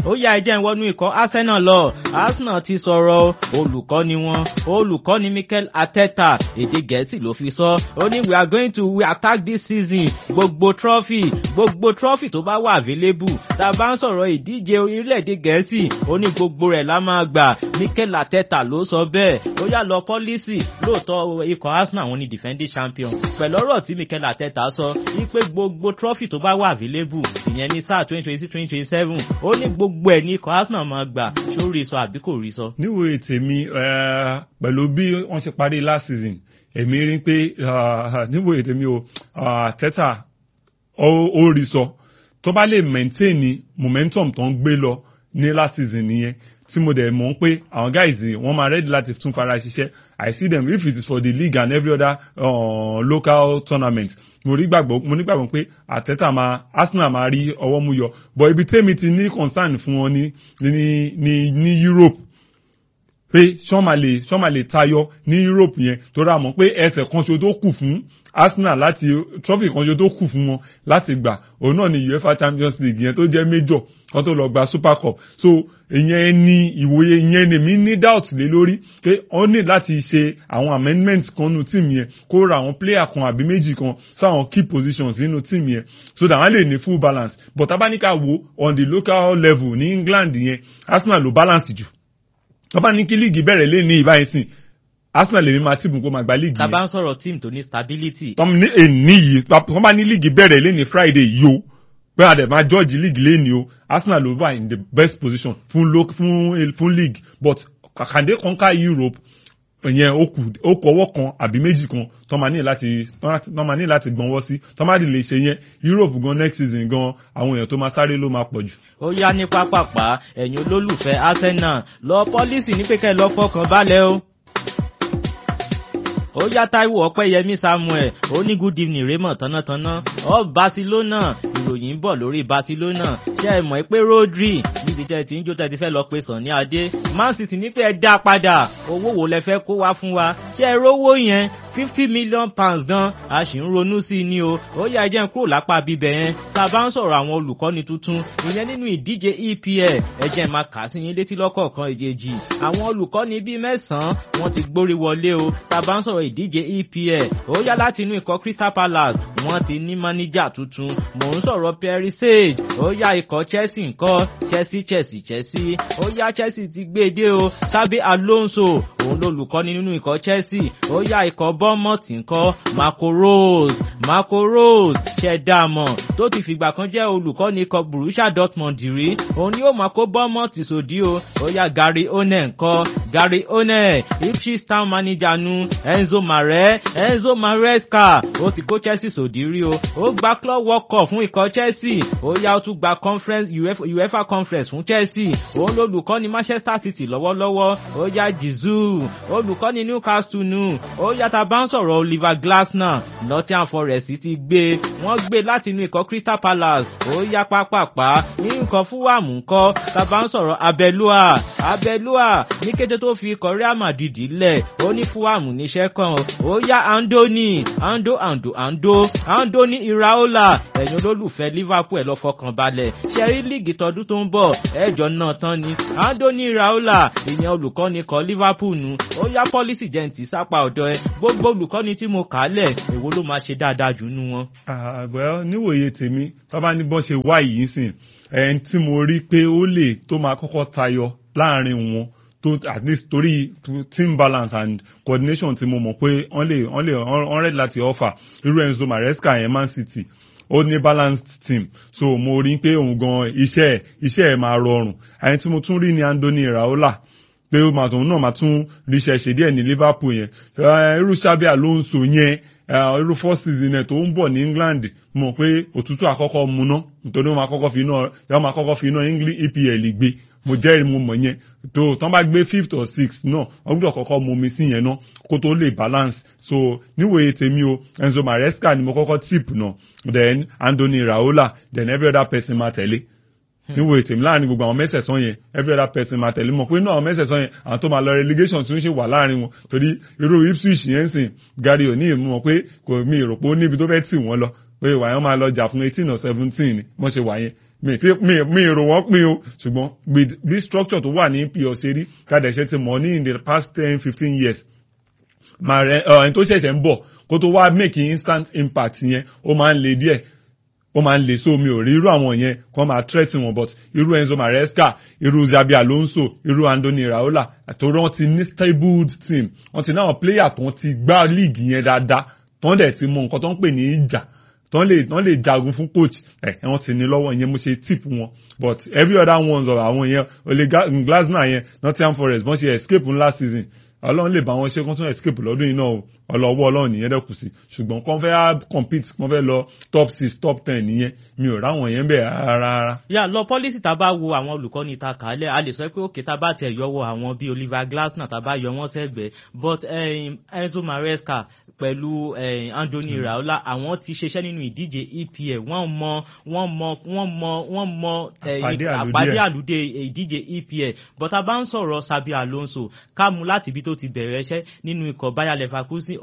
ó yá ẹjẹ́ ìwọ́nú ikọ̀ Arsenal lọ Arsenal ti sọ̀rọ̀ olùkọ́ni wọn olùkọ́ni Mikel Arteta èdè gẹ̀ẹ́sì ló fi sọ ó ní we are going to we attack this season gbogbo trophy gbogbo trophy tó bá wà available tá a bá ń sọ̀rọ̀ ìdíje orílẹ̀-èdè gẹ̀ẹ́sì ó ní gbogbo rẹ̀ la máa gbà Mikel Arteta ló sọ bẹ́ẹ̀ ó yá lọ pọ́lísì lóòótọ́ ikọ̀ Arsenal wọn ni defending champion pẹ̀lú ọ̀rọ̀ tí Mikel Arteta sọ wípé gbogbo trophy tó bá wà available ìyẹn ní sáà twenty twenty six twenty twenty seven ó ní gbogbo ẹ̀ ní ikọ̀ Arsenal máa gbà ṣó rí sọ àbí kò rí sọ. níwèé tèmi pẹ̀lú bí wọ́n ṣe parí last season èmi rí pé níwèé tèmi o Arteta ó rí sọ tó bá lè maintain momentum tó ń gbé lọ ní last season nìyẹn tí mo dẹ̀ mọ̀ pé àwọn guys wọ́n máa ready láti tún fara ṣiṣẹ́ I see them if it is for the league and every other uh, local tournament mo rí gbàgbọ́ mo ní gbàgbọ́ pé Arteta máa Arsenal máa rí ọwọ́ mú yọ but ibi tèmi ti ní concern fún wọn ní ní ní ní Europe pé ṣọ́n máa lè ṣọ́n máa lè tayọ ní Europe yẹn tó rà mọ́ pé ẹsẹ̀ kan ṣo tó kù fún Arsenal láti trophy kan ṣo tó kù fún wọn láti gbà òun náà ni UEFA Champions League yẹn tó jẹ́ major kan tó lọ gba Super Cup so ìyẹn ni ìwòye ìyẹn ni mi ní doubt lé lórí pé wọ́n ní láti ṣe àwọn amendments kan nínú team yẹn kó ra àwọn player kan àbí méjì kan sáwọn key positions nínú team yẹn so that wọ́n lè ní full balance but tabanika wo on the local level ní England yẹn Arsenal ló balance jù tọ́ba ní kí líìgì bẹ̀rẹ̀ lé ní ìbáyìí sìn Arsenal lèmi máa tìbùn kó máa gba líìgì tá a yẹn bá ń sọ̀rọ̀ team tó ní stability tọ́m ní èní yìí tọ́ba ní líìgì bẹ̀rẹ̀ lé ní Friday yìí o pé àdè máa George league lé ní o Arsenal ló wà in the best position fún lo fún fún league but kàkàndé conquer Europe ìyẹn ó kù ó kù ọwọ́ kan àbí méjì kan tó máa ní láti tó máa ní láti gbọ́nwọ́ sí tó máa lè ṣe yẹn Europe gan next season gan àwọn èèyàn tó máa sáré ló máa pọ̀ jù. ó yá ní pápápá ẹ̀yin olólùfẹ́ Arsenal lọ pọ́lísì ní pé kẹ́ ẹ lọ fọkàn balẹ̀ o ó yá Táíwò Ọpẹ́yẹmí Samuel ó ní good evening Raymond tánátáná ọ Barcelona ìròyìn ń bọ̀ lórí Barcelona ṣé ẹ mọ̀ pé Rodri níbi tẹ́ ti ń jó tẹ́ ti fẹ́ lọ pe Sànní Adé Man City ní pé ẹ dá padà owó wo lẹ fẹ́ kó wá fún wa ṣé ẹ rówó yẹn fifty million pounds gan a sì ń ronú sí i ní o ó yá ẹjẹ́ ń kúrò lápá bíbẹ̀ yẹn tá a bá ń sọ̀rọ̀ àwọn olùkọ́ni tuntun ìyẹn nínú ìdíje EPL ẹjẹ́ máa kà sí yín létí lọ́kọ̀ọ̀kan ìjejì àwọn olùkọ́ni bíi mẹ́sàn-án wọ́n ti gbórí wọlé o tá a bá ń sọ̀rọ̀ ìdíje EPL ó yá láti inú ikọ̀ Crystal Palace wọ́n ti ní máníjà tuntun mò ń sọ̀rọ̀ Perry Sage ó yá ikọ̀ Chelsea ńkọ́ Chelsea Chelsea Chelsea ó yá Chelsea ti gbé e dé o Xabi Alonso òun lolùkọ́ni nínú ikọ̀ Chelsea ó yá ikọ̀ Bournemouth ńkọ́ Marco Rose Marco Rose ṣẹ̀dáàmọ̀ tó ti fìgbà kan jẹ́ olùkọ́ni ikọ̀ Borussia Dortmund rí òun ni ó máa kó Bournemouth sòdí o ó yá Gary O'Neill ńkọ́ Gary O'Neill Ipswich Town manager nu Enzo Mare Enzo Maresca ó ti kó Chelsea sòdí rí o ó gba club world cup fún ikọ̀ Chelsea ó yá ó tún gba conference UEFA, UEFA conference fún Chelsea òun lolùkọ́ni Manchester City lọ́wọ́lọ́wọ́ ó yá Jesus olùkọ́ni Newcastle nù ó yàtà bá ń sọ̀rọ̀ Oliver Glasner Nottingham Forest ti gbé wọ́n gbé láti inú ikọ̀ Crystal Palace ó yá pápápá ní nǹkan Fulham ńkọ́ tá bá ń sọ̀rọ̀ Abẹ́lúà Abẹ́lúà ní kété tó fi ikọ̀ Real Madrid lẹ̀ ó ní Fulham níṣẹ́ kan ó yá Andoni Ando Ando Ando Andoni Iraola ẹ̀yin olólùfẹ́ Liverpool ẹ̀ lọ fọkàn balẹ̀ ṣẹ́rí líìgì tọdún tó ń bọ̀ ẹ̀jọ̀ náà tán ni Andoni Iraola ìyẹn olùkọ́ni kọ Liverpool nu ó yá pọ́lísì jẹ́ǹtì sápá ọ̀dọ̀ ẹ gbogbo olùkọ́ni tí mo kà á lẹ̀ èwo ló máa ṣe dáadáa jù nú wọn. àgbẹ̀ níwòye tèmi tó bá ní bọ́n ṣe wá yìí sìn ẹni tí mo rí pé ó lè tó máa kọ́kọ́ tayọ láàrin wọn tó at least torí team balance and coordination tí mo mọ̀ pé wọ́n lè wọ́n lè wọ́n rẹ̀ láti offer irú Enzo Maresca yẹn Man City ó ní balanced team so mo rí pé òun gan iṣẹ́ ẹ̀ iṣẹ́ ẹ̀ máa rọrùn àyẹn tí mo tún rí ní Andoni Iraola pé ó máa tòun náà máa tún ríṣẹ́ ṣe díẹ̀ ní Liverpool yẹn irú Xabi Alonso yẹn irú four season ẹ̀ tó ń bọ̀ ní England mọ̀ pé òtútù àkọ́kọ́ mu ná nítorí wọ́n máa kọ́kọ́ fi iná yọ́ máa kọ́kọ́ fi iná EPL gbé mo jẹ́rìí mo mọ̀ yẹn tó tán bá gbé fifth or sixth náà wọ́n gbọ́dọ̀ kọ́kọ́ mu omi sí yẹn náà kó tó lè balance so níwòye tèmi o Enzo Maresca ni mo kọ́kọ́ tip náà then Andoni Iraola then every other person máa tẹ̀lé níwò ètèmí láàrin gbogbo àwọn mẹ́sẹ̀sán yẹn every other person máa tẹ̀lé mọ̀ pé inú àwọn mẹ́sẹ̀sán yẹn àwọn tó máa lọ relegation tún ṣe wà láàrin wọn torí irú Ipswich yẹn sìn Gary O'Neill mọ̀ pé kò mí rò pé ó níbi tó fẹ́ tì wọ́n lọ pé ìwà yẹn máa lọ jà fún eighteen or seventeen ni wọ́n ṣe wà yẹn mi ti mi mi rò wọ́n pin o ṣùgbọ́n with this structure tó wà ní EPL ṣe rí kádà ṣe ti mọ̀ ní in the past ten fifteen years màrẹ ẹni tó ṣẹ̀ṣẹ̀ ń bọ̀ kó tó wá make instant impact yẹn ó máa ń le díẹ̀ ó máa ń le so mi ò rí irú àwọn yẹn kó máa threaten wọn but irú Enzo Maresca irú Xabi Alonso irú Andoni Iraola àtòrò wọn ti ní stable team wọn ti ní àwọn player tó ti gbá league yẹn dáadáa tó ń dẹ̀ ti mọ nǹkan tó ń pè ní ìjà tó ń lè tó ń lè jagun fún coach ẹ ẹ wọn ti ní lọ́wọ́ yẹn mo ṣe tip wọn but every other ones of àwọn yẹn Ole Glasner yẹn Nottingham Forest wọ́n ṣe escape last season ọlọ́run lè bá wọn ṣe kó tún escape lọ́dún yìí náà o ọlọ́wọ́ ọlọ́run nìyẹn dẹ́kù sí ṣùgbọ́n kàn fẹ́ compete kàn fẹ́ lọ top six top ten nìyẹn mi ò ráwọn yẹn bẹ́ẹ̀ rárá. yà lọ pọ́lísì tá a bá wo àwọn olùkọ́ni ta kàálẹ̀ a lè sọ pé òkè tá a bá tẹ̀ yọwọ́ àwọn bíi Oliver Glasner tá a bá yọ wọ́n sẹ́gbẹ̀ẹ́ but um, Enzo Maresca pẹ̀lú um, Andoni Iraola àwọn ti ṣiṣẹ́ nínú ìdíje EPL wọ́n mọ wọ́n mọ wọ́n mọ wọ́n mọ àpàdé àlùdé ìdíje EPL but a bá ń sọ̀rọ̀ Xabi Alonso ká mú láti ibi tó ti bẹ̀rẹ̀ iṣẹ́ nínú ikọ̀ Bayer Leverkusen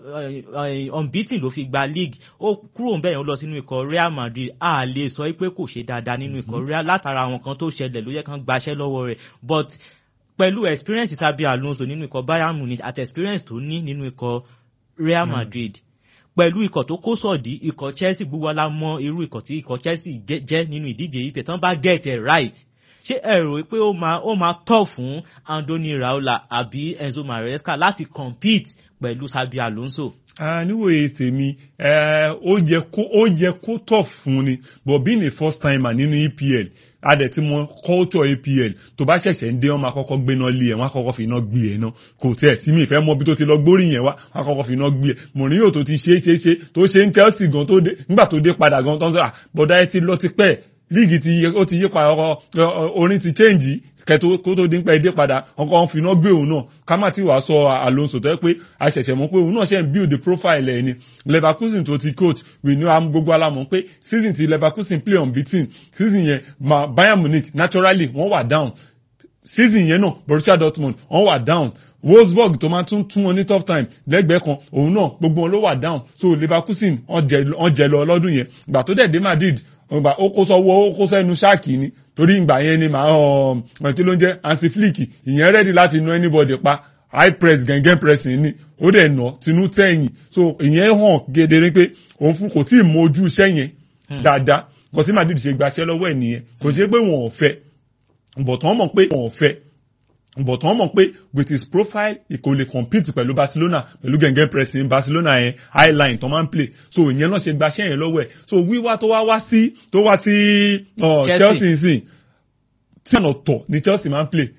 unbeaten ló fi gba league ó kúrò ń bẹ̀yẹn ó lọ sínú ikọ̀ Real Madrid a lè sọ pé kò ṣe dáadáa nínú ikọ̀ Real látara àwọn kan tó ṣẹlẹ̀ ló yẹ kán gbaṣẹ́ lọ́wọ́ rẹ̀ but pẹ̀lú experience Xabi Alonso nínú ikọ̀ Bayern Munich àti experience tó ní nínú ikọ̀ Real Madrid pẹ̀lú ikọ̀ tó kó sọ̀dí ikọ̀ Chelsea gbogbo wa la mọ irú ikọ̀ tí ikọ̀ Chelsea jẹ́ nínú ìdíje ife tán bá get it right ṣé ẹ rò pé ó máa ó máa tọ́ fún Andoni Raola àbí Enzo Maresca láti compete pẹ̀lú Xabi Alonso. níwòye tèmi ó yẹ kó ó yẹ kó tọ̀ fún ni but being a first timer nínú EPL adẹ̀ tí mo culture EPL tó bá ṣẹ̀ṣẹ̀ ń dé wọn máa kọ́kọ́ gbéná lé ẹ̀ wọ́n á kọ́kọ́ fi iná gbé ẹ̀ náà kò tẹ̀ sí mi ìfẹ́ mọ bí tó ti lọ gbórí yẹn wá wọ́n á kọ́kọ́ fi iná gbé ẹ̀ Mourinho tó ti ṣe é ṣe é ṣe tó ṣe ń Chelsea gan tó dé nígbà tó dé padà gan tó ń sọ bọ́dá ẹ ti lọ ti pẹ́ líìgì ti ó ti yí padà orin ti change kẹtó kó tó dín pẹ́ dé padà ọkọ̀ ń finá gbé òun náà ká má ti wàá sọ Alonso tó yẹ pé a ṣẹ̀ṣẹ̀ mọ̀ pé òun náà ṣe ń build the profile ẹ̀ ni Leverkusen tó ti coach we know am gbogbo alamọ̀ pé season ti Leverkusen play unbeaten season yẹn ma Bayern Munich naturally wọ́n wà down season yẹn náà Borussia Dortmund wọ́n wà down Wolfsburg tó máa tún tún wọn ní tough time lẹ́gbẹ̀ẹ́ kan òun náà gbogbo wọn ló wà down so Leverkusen wọ́n jẹ lọ lọ́dún yẹn ìgbà tó dẹ̀ dé Madrid ìgbà ó kó sọ́wọ́ ó kó sẹ́nu ṣáàkì ni torí ìgbà yẹn ni màá ọ̀ kí ló ń jẹ́ Hansi Flick ìyẹn ready láti nu anybody pa high press gẹ́gẹ́ pressing ni ó dẹ̀ nà tinú tẹ̀yìn so ìyẹn hàn gedere pé òun fún kò tí ì mójú iṣẹ́ yẹn dáadáa kò sí Madrid ṣe gbaṣẹ́ lọ́wọ́ ẹ̀ nìyẹn kò ṣe pé wọn ò fẹ́ but wọ́n mọ̀ pé wọn ò fẹ́ but wọ́n mọ̀ pé with his profile he kò lè compete pẹ̀lú Barcelona pẹ̀lú gẹ̀ngẹ́ pressing Barcelona yẹn high line tó máa ń play so ìyẹn náà ṣe gbaṣẹ́ yẹn lọ́wọ́ ẹ̀ so wíwá tó wá wá sí tó wá sí Chelsea nsìn tí ọ̀nà tọ̀ ni Chelsea máa ń play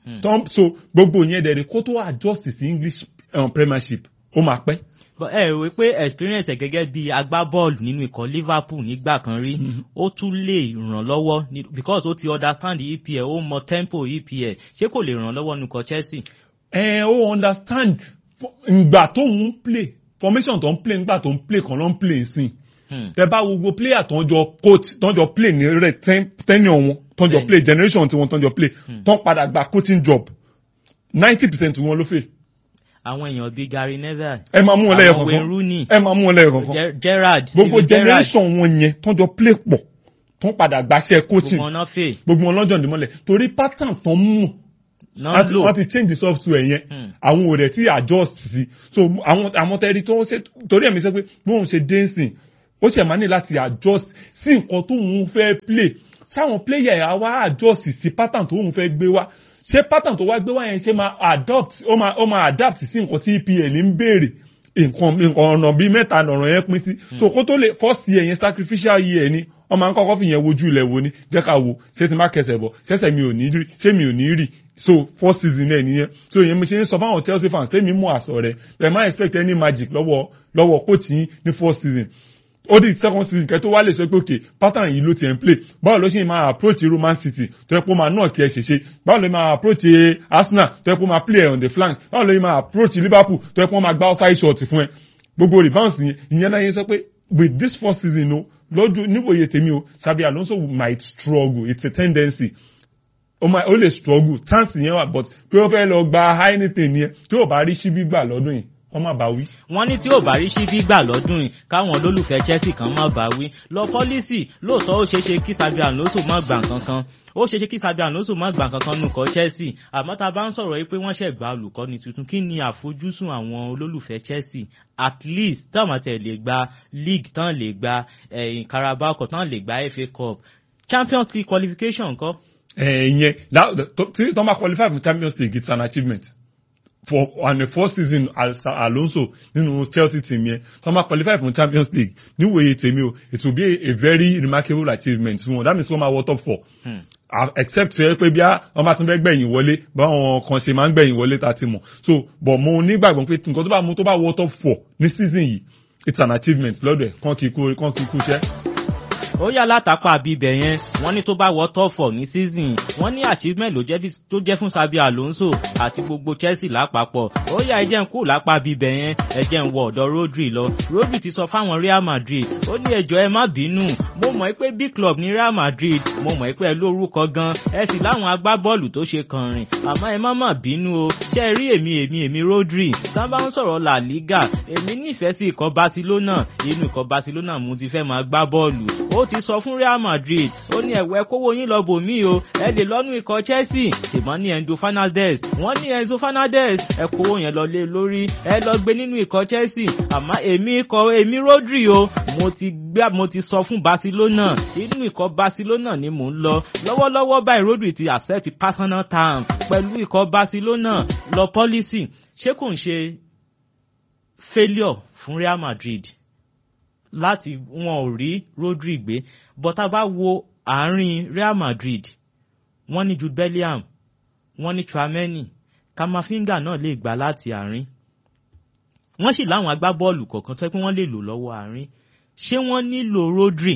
so gbogbo yẹn dẹ̀ ni kó tó adjust sí English um, Premiership ó máa pẹ́ ẹ rò pé experience ẹ gẹ́gẹ́ bí agbábọ́ọ̀lù nínú ikọ̀ Liverpool nígbà kan rí ó tún lè ràn lọ́wọ́ because ó ti understand EPL ó mọ tempo EPL ṣé kò lè ràn lọ́wọ́ nínú ikọ̀ Chelsea. ẹ ó understand ìgbà tó ń play formation tó ń play nígbà tó ń play kan ló ń play sí tẹ bá wo gbogbo player tó ń jọ coach tó ń jọ play ní rẹ tenure wọn tó ń jọ play generation tí wọn tó ń jọ play tó ń padà gba coaching job ninety percent wọn ló fẹ́ àwọn èèyàn bíi Gary Neville. ẹ máa mú wọn lẹ́yọ̀ àwọn kankan Wayne Rooney. ẹ máa mú wọn lẹ́yọ̀ kankan. Gerrard gbogbo generation wọn yẹn tó ń jọ play pọ̀ tó ń padà gbaṣẹ́ coaching gbogbo ọ̀nà fè. gbogbo wọn lọ́jọ́ ìdímọ́lẹ̀ torí pattern tó ń mú náà lò wọ́n ti change the software yẹn àwọn ò rẹ̀ tí adjust sí so àwọn àwọn tẹ́rí tó ń ṣe torí ẹ̀mí sọ pé bóun ṣe dancing ó ṣe máa ní láti adjust sí nǹkan tó ń fẹ́ play sáwọn player yà wá adjust sí pattern tó ń fẹ́ gbé wá ṣé pattern tó wá gbé wá yẹn ṣe máa adopt ó máa ó máa adapt sí nǹkan tí EPL ń béèrè nǹkan nǹkan ọ̀nà bíi mẹ́ta ọ̀rọ̀ yẹn pín sí so kó tó lè first year yẹn sacrificial year ni wọ́n máa ń kọ́kọ́ fi yẹn wojú ilẹ̀ wo ni jẹ́ ká wo ṣé ti má kẹsẹ̀ bọ̀ ṣẹ́sẹ̀ mi ò ní rí ṣé mi ò ní rí so first season náà nìyẹn so ìyẹn mi ṣe ń sọ fáwọn Chelsea fans tẹ́mi mú àṣọ rẹ̀ ẹ̀ má expect any magic lọ́wọ́ lọ́wọ́ coach yín ní first season ó di second season kẹ́ tó wá lè sọ pé òkè pattern yìí ló ti ẹ̀ ń play báwo ló ṣe máa approach Roman City tó yẹ kó máa náà kí ẹ ṣe ṣe báwo ló máa approach Arsenal tó yẹ kó máa play on the flank báwo ló máa approach Liverpool tó yẹ kó máa gba outside shot fún ẹ gbogbo rebounds yẹn ìyẹn náà yẹn sọ pé with this first season o lọ́jọ́ níwòye tèmi o Xabi Alonso might struggle it's a tendency ó máa ó lè struggle chance yẹn wà but pé ó fẹ́ lọ gba anything yẹn tí ò bá rí síbí gbà lọ́dún yìí wọ́n má bá wí. wọ́n ní tí ò bá rí síbí gbà lọ́dún yìí káwọn olólùfẹ́ Chelsea kan má bá wí lọ pọ́lísì lóòótọ́ ó ṣeé ṣe kí Xabi Alonso má gbà kankan ó ṣeé ṣe kí Xabi Alonso má gbà kankan nù kọ́ Chelsea àmọ́ tá a bá ń sọ̀rọ̀ yìí pé wọ́n ṣẹ̀ gba olùkọ́ni tuntun kí ni àfojúsùn àwọn olólùfẹ́ Chelsea at least táwọn àti ẹ̀ lè gba league tán lè gba ẹ̀yìn Carabao Cup tán lè gba FA Cup Champions League qualification ńkọ́. ẹ̀yẹn tí tọ́ bá qualify for Champions League it's an achievement for on the first season as Alonso nínú Chelsea team yẹn tọ́ bá qualify for Champions League níwòye tèmi o it will be a, a very remarkable achievement fún wọn that means wọ́n máa wọ top four. Hmm except ṣe pé bí wọ́n bá tún fẹ́ gbẹ̀yìn wọlé báwọn kan ṣe máa ń gbẹ̀yìn wọlé tá a ti mọ̀ so but mo nígbàgbọ́ pé nǹkan tó bá mú tó bá wọ top four ní season yìí it's an achievement lọ́dọ̀ ẹ̀ kàn kí kú kàn kí kú iṣẹ́ ó yà látàpá bíbẹ̀ yẹn wọ́n ní tó bá wọ top four ní season wọ́n ní achievement ló jẹ́ tó jẹ́ fún Xabi Alonso àti gbogbo Chelsea lápapọ̀ ó yà ẹjẹ́ ń kú lápá bíbẹ̀ yẹn ẹjẹ́ ń wọ ọ̀dọ̀ Rodri lọ Rodri ti sọ fáwọn Real Madrid ó ní ẹjọ́ ẹ má bínú mo mọ̀ pé big club ní Real Madrid mo mọ̀ pé ẹ lórúkọ gan ẹ sì láwọn agbábọ́ọ̀lù tó ṣe kànrìn àmọ́ ẹ má má bínú o ṣe rí èmi èmi èmi Rodri tá bá ń sọ̀rọ̀ La Liga èmi nífẹ̀ẹ́ sí ikọ̀ Barcelona inú ikọ̀ Barcelona mo ti fẹ́ máa gbá bọ́ọ̀lù ó ti sọ fún Real Madrid ó ní ẹ̀wẹ́ kówó yín lọ bò mí o ẹ lè lọ́nu ikọ̀ Chelsea ṣùgbọ́n ní Enzo Fernandez wọ́n ní Enzo Fernandez ẹ kówó yẹn lọ lé lórí ẹ lọ gbé nínú ikọ̀ Chelsea àmọ́ èmi ikọ̀ èmi Rodri o mo ti gbá mo ti sọ fún Barcelona inú ikọ̀ Barcelona ni mò ń lọ lọ́wọ́lọ́wọ́ báyìí Rodri ti accept personal term pẹ̀lú ikọ̀ Barcelona lọ policy ṣé kò ń ṣe failure fún Real Madrid láti wọn ò rí Rodri gbé but tá a bá wo àárín Real Madrid wọ́n ní Jude Bellingham wọ́n ní Tchouameni Kamavinga náà lè gbà láti àárín wọ́n sì láwọn agbábọ́ọ̀lù kọ̀ọ̀kan tó yẹ pé wọ́n lè lò lọ́wọ́ àárín ṣé wọ́n nílò Rodri.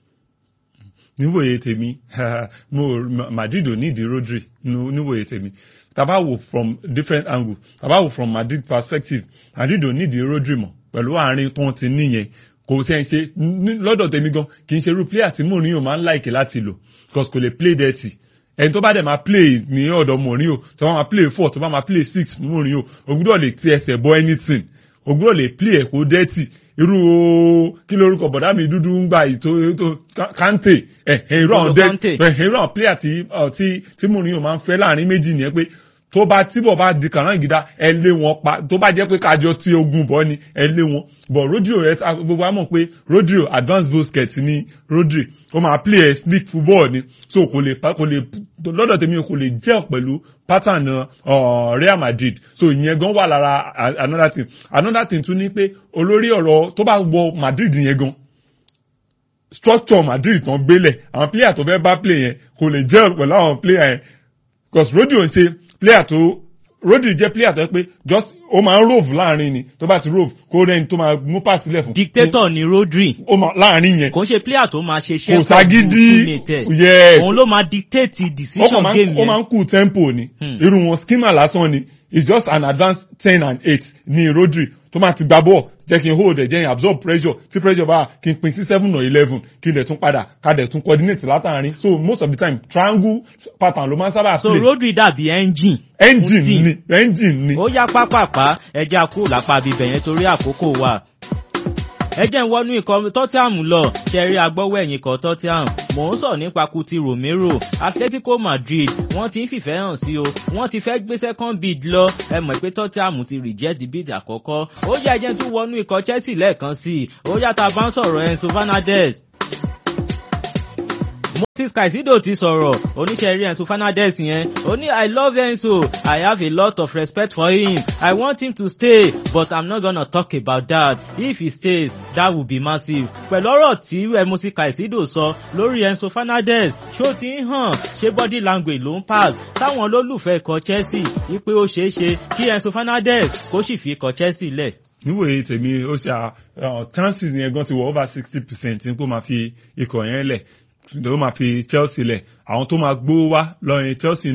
níwòye tèmi mo Madrid ò ní ìdí Rodri níwòye tèmi tàbá wò from different angle tàbá wò from Madrid perspective Madrid ò ní ìdí Rodri mọ́ pẹ̀lú àárín tó ń ti níyẹn kò sẹ́ ń ṣe lọ́dọ̀ tèmi gan kì í ṣe irú player tí Mourinho máa ń láìkè láti lò because kò lè play dirty ẹni tó bá dẹ̀ máa play ní ọ̀dọ̀ Mourinho tó bá máa play four tó bá máa play six Mourinho o gbúdọ̀ lè ti ẹsẹ̀ bọ́ anything o gbúdọ̀ lè play ẹ̀ kó dirty irú kí lórúkọ bọ̀dá mi dúdú ń gba ètò ètò Kante irú àwọn dirty irú àwọn player tí tí Mourinho máa ń fẹ́ láàrin méjì nìyẹn pé tó bá tíbọ̀ bá di kànáńgídá ẹ lé wọn pa tó bá jẹ́ pé kájọ tí ogun bọ́ ni ẹ lé wọn but Rodri rẹ gbogbo wa mọ̀ pé Rodri advanced basket ni Rodri ó máa play ẹ sneak football ni so kò lè kò lè lọ́dọ̀ tèmi kò lè jẹ́ pẹ̀lú pattern uh, Real Madrid so ìyẹn gan wà lára another thing another thing tún ni pé olórí ọ̀rọ̀ tó bá wọ Madrid yẹn gan structure Madrid tán gbélẹ̀ àwọn player tó fẹ́ bá play yẹn kò lè jẹ́ pẹ̀lú àwọn player yẹn because Rodri ò ń ṣe player tó Rodri jẹ́ player tó yẹ pé just ó máa ń rove láàrin ni tó bá ti rove kó rẹ́ni tó máa mú pass sílẹ̀ fún. dictator ni Rodri. ó máa láàrin yẹn. kò ń ṣe player tó máa ṣe iṣẹ́ kò ságídí yes òun ló máa dictate decision game yẹn. ó máa ń kú tempo ni irú wọn skimmer lásán ni it's just an advanced ten and eight ni Rodri tó máa ti gba ball jẹ́ kí n hold ẹ̀ jẹ́ kí n absorb pressure tí pressure bá kí n pín sí seven or eleven kí n dẹ̀ tún padà ká dẹ̀ tún coordinate látàrin so most of the time triangle pattern ló máa ń sábà play. so Rodri dàbí engine. engine ni engine ni. ó yá pápápá ẹja kú lápá bíbẹ̀ yẹn torí àkókò wa ẹ jẹ́ ń wọnú ikọ̀ Tottenham lọ ṣẹ̀rí agbọ́wọ́ ẹ̀yìn ikọ̀ Tottenham mò ń sọ nípa Kuti Romero Atletico Madrid wọ́n ti ń fìfẹ́ hàn sí o wọ́n ti fẹ́ gbé second bid lọ ẹ mọ̀ pé Tottenham ti reject bid àkọ́kọ́ ó yá ẹ jẹ́ tún wọnú ikọ̀ Chelsea lẹ́ẹ̀kan sí i ó yá tá a bá ń sọ̀rọ̀ Enzo Fernandez Moses Caicedo ti sọ̀rọ̀ oníṣẹ́ rí Enzo Fernandez yẹn ó ní I love Enzo I have a lot of respect for him I want him to stay but I'm not gonna talk about that if he stays that would be massive pẹ̀lú ọ̀rọ̀ tí Moses Caicedo sọ lórí Enzo Fernandez ṣó ti ń hàn ṣé body language ló ń pass táwọn olólùfẹ́ ikọ̀ Chelsea wípé ó ṣeé ṣe kí Enzo Fernandez kó sì fi ikọ̀ Chelsea lẹ̀ níwòye tèmi ó ṣe chances yẹn gan ti wọ over sixty percent ní kó máa fi ikọ̀ yẹn lẹ̀ ló máa fi Chelsea lẹ̀ àwọn tó máa gbó wá lọ́yìn Chelsea